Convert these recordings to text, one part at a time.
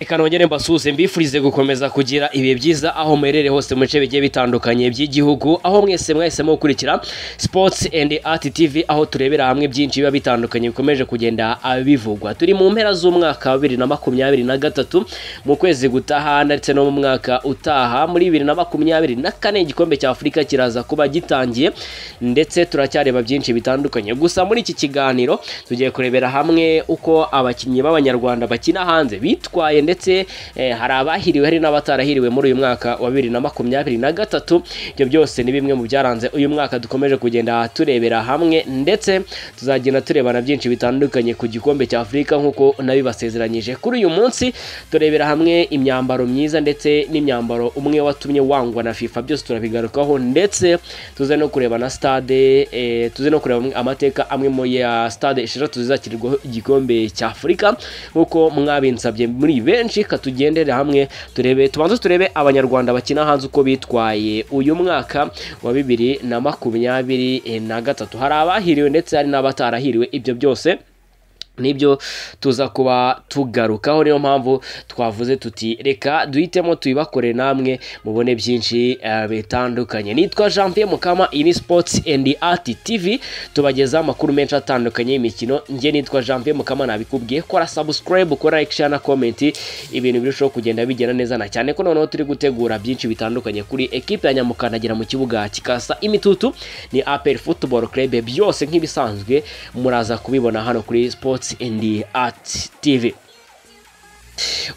reka nongere mbasuhuze mbifurize gukomeza kugira ibihe byiza aho muherereye hose mu bice bigiye bitandukanye by'igihugu aho mwese mwahisemo gukurikira sports and art tv aho turebera hamwe byinshi biba bitandukanye bikomeje kugenda bivugwa turi mu mpera z'umwaka wa bibiri na makumyabiri na gatatu mu kwezi gutaha ndetse no mu mwaka utaha muri bibiri na makumyabiri na kane igikombe cya afurika kiraza kuba gitangiye ndetse turacyareba byinshi bitandukanye gusa muri iki kiganiro tugiye kurebera hamwe uko abakinnyi b'abanyarwanda bakina hanze bitwaye ndetse eh, hari abahiriwe hari n'abatarahiriwe muri uyu mwaka wa bibiri na makumyabiri na gatatu ibyo byose ni bimwe mu byaranze uyu mwaka dukomeje kugenda turebera hamwe ndetse tuzagenda turebana byinshi bitandukanye ku gikombe cya afurika nk'uko nabibasezeranyije kuri uyu munsi turebera hamwe imyambaro myiza ndetse n'imyambaro umwe watumye wangwa na fifa byose turabigarukaho ndetse tuze no kureba na stade eh, tuze no kureba amwe- amateka amwe mu ya stade esheshatu zizakinirwaho igikombe cya afurika nk'uko mwabinsabye muri benshi katugendere hamwe turebe tubanze turebe abanyarwanda bakina hanze uko bitwaye uyu mwaka wa bibiri na makumyabiri eh, na gatatu hari abahiriwe ndetse hari n'abatarahiriwe ibyo byose nibyo tuza kuba tugarukaho niyo mpamvu twavuze tuti reka duhitemo tuyibakore namwe mubone byinshi eh, bitandukanye nitwa jean pierre mukama iyi ni sports and art tv tubagezaho amakuru menshi atandukanye y'imikino njye nitwa jean pierre mukama nabikubwiye kora subscribe kora like share na comment ibintu birushaho kugenda bigenda neza na cyane ko noneho turi gutegura byinshi bitandukanye kuri ekipe ya nyamukandagira mu kibuga kikasa imitutu ni apel football club byose nk'ibisanzwe muraza kubibona hano kuri sports and art tv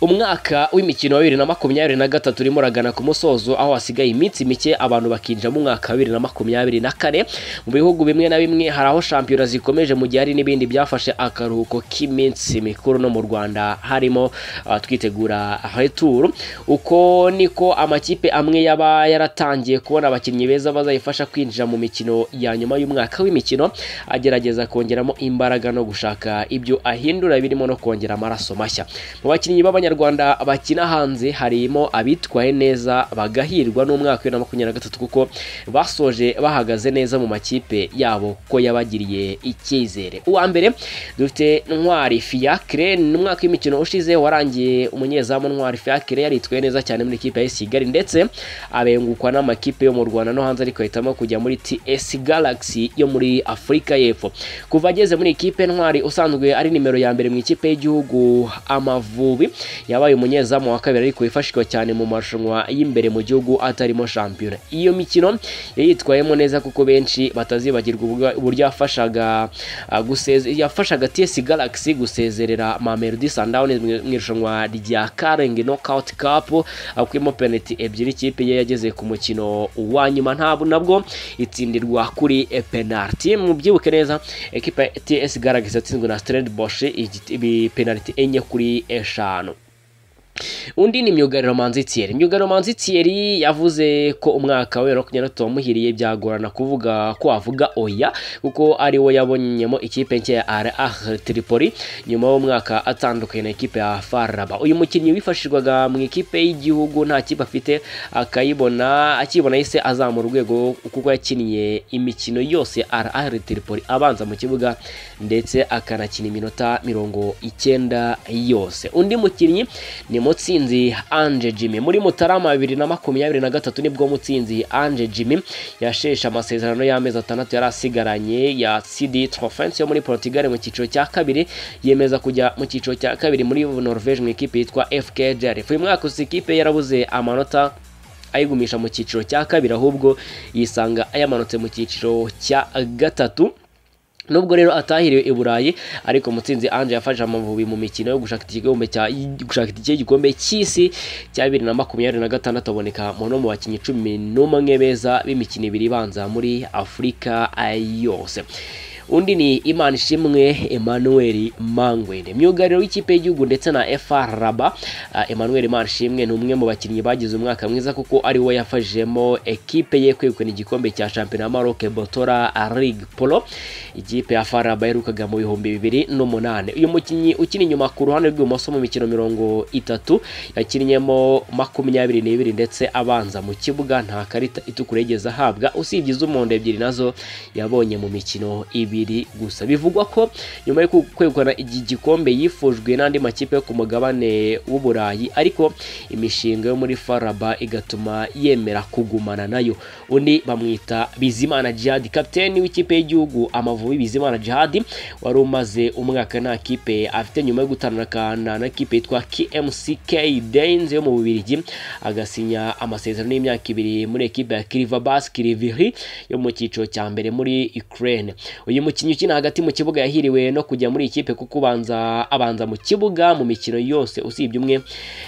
umwaka w'imikino wa bibiri na makumyabiri na gatatu urimo uragana ku musozo aho hasigaye iminsi mike abantu bakinjira mu mwaka wa bibiri na makumyabiri na kane mu bihugu bimwe na bimwe hari aho shampiyona zikomeje mu gihe hari n'ibindi byafashe akaruhuko k'iminsi mikuru no mu rwanda harimo ah, twitegura returu uko niko amakipe amwe yaba yaratangiye kubona abakinnyi beza bazayifasha kwinjira mu mikino ya nyuma y'umwaka w'imikino agerageza kongeramo imbaraga no gushaka ibyo ahindura birimo no kongera amaraso mashya mu bakinnyi b'abanyarwanda bakina hanze harimo abitwaye neza bagahirwa n'umwaka wa bibiri na makumyabiri na gatatu kuko basoje bahagaze neza mu makipe yabo ko yabagiriye icyizere uwa mbere dufite ntwari fiacre ni umwaka w'imikino ushize warangiye umunyezamu ntwari fiacre yaritwaye neza cyane muri ikipe ya kigali ndetse abengukwa n'amakipe yo mu rwanda no hanze ariko ahitamo kujya muri ts galaxy yo muri afurika y'epfo kuva ageze muri ikipe ntwari usanzwe ari nimero ya mbere mu ikipe y'igihugu amavubi yabaye umunyezamu wa kabiri ariko wifashishwa cyane mu marushanwa y'imbere mu gihugu atarimo shampiyona iyo mikino yayitwayemo neza kuko benshi batazibagirwa ubwa- uburyo yafashaga ah, guseze- yafashaga TS Galaxy gusezerera Mamelodi Sundowns mu mu irushanwa rya Karenge Knockout Cup akuyemo penalty ebyiri ikipe ye yageze ku mukino wa nyuma ntabwo nabwo itsindirwa kuri eh, penalty mubyibuke neza ekipa ya TS Galaxy yatsinzwe na Stellenbosch igi- ibi- penalty enye kuri eshanu undi ni myugariro manzi thierry myugariro manzi thierry yavuze ko umwaka we makumyabiri wamuhiriye byagorana kuvuga ko wavuga oya kuko ari we yabonyemo ikipe nshya ya ar ah tripoli nyuma y'umwaka atandukanye na ikipe ya faraba uyu mukinnyi wifashishwaga mu ikipe y'igihugu nta kipe afite akayibona akibona yahise azamura urwego kuko yakiniye imikino yose ya ar ah tripoli abanza mu kibuga ndetse akanakina iminota mirongo icyenda yose undi mukinnyi ni mutsinzi anje jimmy muri mutarama bibiri na makumyabiri na gatatu nibwo mutsinzi anje jimmy yasheshe amasezerano y'amezi atandatu yari asigaranye ya cd trofense yo muri portugal mu cyiciro cya kabiri yemeza kujya mu cyiciro cya kabiri muri norvege mu ikipe yitwa fk jaref uyu mwaka gusa ikipe yarabuze amanota ayigumisha mu cyiciro cya kabiri ahubwo yisanga ayamanutse mu cyiciro cya gatatu nubwo rero atahiriwe i burayi ariko mutsinzi anje yafashe amavubi mu mikino yo gushaka igikombe cya gushaka itike y'igikombe cy'isi cya bibiri na makumyabiri na gatandatu aboneka mu no mu bakinnyi cumi n'umwe beza b'imikino ibiri ibanza muri afurika yose undi ni imana ishimwe emmanuel mangwende myugariro w'ikipe y'igihugu ndetse na fr raba Ah, emmanuel imana ishimwe ni umwe mu bakinnyi bagize umwaka mwiza kuko ari we yafashijemo ekipe ye kwegukana igikombe cya shampiyona ya maroc botora league polo ikipe ya faraba yaherukaga mu bihumbi bibiri n'umunani uyu mukinnyi ukina inyuma ku ruhande rw'ibumoso mu mikino mirongo itatu yakinnyemo makumyabiri n'ibiri ndetse abanza mu kibuga nta karita itukura yigeze ahabwa usibye iz'umuhondo ebyiri nazo yabonye mu mikino ibiri bibiri gusa bivugwa ko nyuma yo kwegukana iki gikombe yifujwe n'andi makipe yo ku mugabane w'uburayi ariko imishinga yo muri faraba igatuma yemera kugumana nayo undi bamwita bizimana jihadi kapiteni w'ikipe y'igihugu amavubi bizimana jihadi wari umaze umwaka nta kipe afite nyuma yo gutandukana na kipe yitwa kmck dayinzi yo mu bubirigi agasinya amasezerano y'imyaka ibiri muri ekipe ya kiriva basi kiriviri yo mu cyiciro cya mbere muri ukraine uyu mukinnyi ukina hagati mu kibuga yahiriwe no kujya muri ikipe kuko ubanza abanza mu kibuga mu mikino yose usibye umwe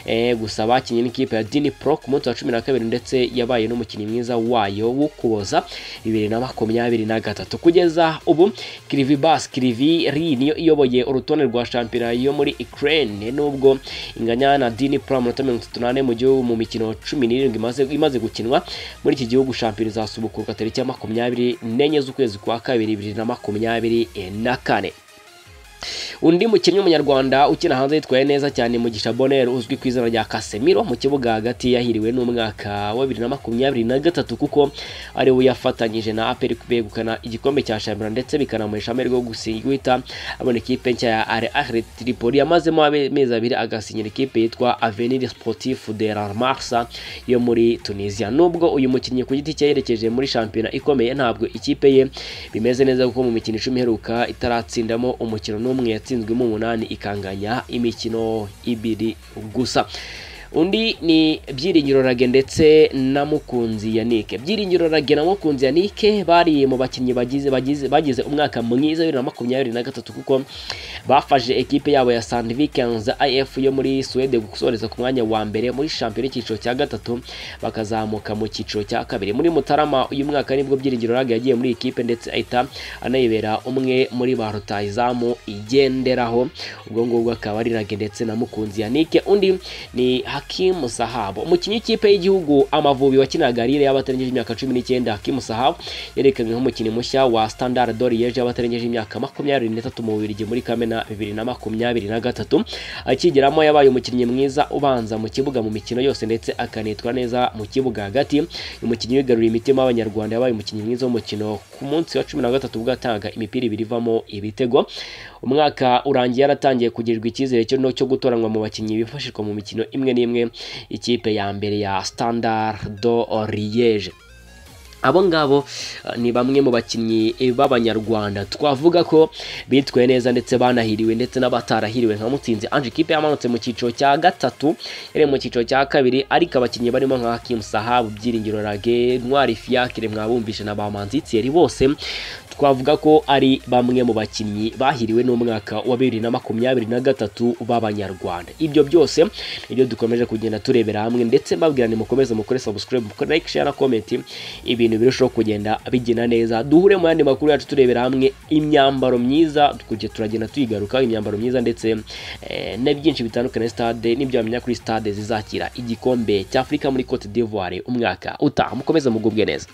eh, gusa bakinnye n'ikipe ya dini pro ku munsi wa cumi na kabiri ndetse yabaye n'umukinnyi mwiza wayo wo kuboza bibiri na makumyabiri na gatatu kugeza ubu kirivi basi kiriviri niyo iyoboye urutonde rwa shampiyona yo muri ukraine nubwo inganya na dini pro amanota mirongo itatu n'ane mu gihugu mu mikino cumi n'irindwi imaze- imaze gukinwa muri iki gihugu shampiyona izasubukurwa tariki ya makumyabiri n'enye z'ukwezi kwa kabiri bibiri na makumyabiri na kane undi mukinnyi w'umunyarwanda ukina hanze yitwaye neza cyane mugisha bonheur uzwi ku izina rya kasemiro mu kibuga hagati yahiriwe n'umwaka wa bibiri na makumyabiri na gatatu kuko ari we yafatanyije na aperi kwegukana igikombe cya shampiyona ndetse bikanamuhesha amahirwe yo gusinya guhita abona ikipe nshya ya are ahre tripoli yamazemo amezi abiri agasinyira ikipe yitwa avenir sportif de la marsa yo muri tunisia nubwo uyu mukinnyi ku giti cye yerekeje muri shampiyona ikomeye ntabwo ikipe ye bimeze neza kuko mu mikino icumi iheruka itaratsindamo umukino n'umwe yatsinzwemo umunani ikanganya imikino ibiri gusa undi ni byiringiro rage ndetse na mukunzi yanike byiringiro rage na mukunzi yanike bari mu bakinnyi bagize bagize bagize umwaka mwiza wa bibiri na makumyabiri na gatatu kuko bafashe ekipe yabo ya sandvikens if yo muri suwede gusoreza ku mwanya wa mbere muri shampiyona y'icyiciro cya gatatu bakazamuka mu cyiciro cya kabiri muri mutarama uyu mwaka nibwo byiringiro rage yagiye muri ikipe ndetse ahita anayibera umwe muri ba rutayizamu igenderaho ubwo ngubwo akaba ari rage ndetse na mukunzi yanike undi ni hakimu sahabu umukinnyi w'ikipe y'igihugu amavubi wakinaga rire y'abatarengeje imyaka cumi n'icyenda hakimu sahabu yerekanwe nk'umukinnyi mushya wa standard doriyeje y'abatarengeje imyaka makumyabiri n'itatu mu bubirigi muri kamena bibiri na makumyabiri na gatatu akigeramo yabaye umukinnyi mwiza ubanza mu kibuga mu mikino yose ndetse akanitwa neza mu kibuga hagati uyu mukinnyi wigaruriye imitima y'abanyarwanda yabaye umukinnyi mwiza w'umukino ku munsi wa cumi na gatatu ubwo yatangaga imipira ibiri ivamo ibitego umwaka urangiye yaratangiye kugirirwa icyizere cyo no cyo gutoranwa mu bakinnyi bifashishwa mu mikino imwe n'imwe ikipe ya mbere ya standard do liege abo ngabo eh, ni bamwe mu bakinnyi eh, b'abanyarwanda twavuga ko bitwaye neza ndetse banahiriwe ndetse n'abatarahiriwe nka mutsinzi anje kipe yamanutse mu cyiciro cya gatatu yari mu cyiciro cya kabiri ariko abakinnyi barimo nka hakimu sahabu byiringiro rage ntwari fiyakire mwabumvishe na bamanzi thierry bose twavuga ko ari bamwe mu bakinnyi bahiriwe n'umwaka wa bibiri na makumyabiri na gatatu b'abanyarwanda ibyo byose nibyo dukomeje kugenda turebera hamwe ndetse mbabwira ni mukomeze mukore subscribe mukore like share na comment ibintu birushaho kugenda bigenda neza duhure mu yandi makuru yacu turebera hamwe imyambaro myiza kujya turagenda tuyigaruka imyambaro myiza ndetse eh, na byinshi bitandukanye stade n'ibyo wamenya kuri stade zizakira igikombe cy'Afrika muri Cote d'Ivoire umwaka utaha mukomeze mugubwe neza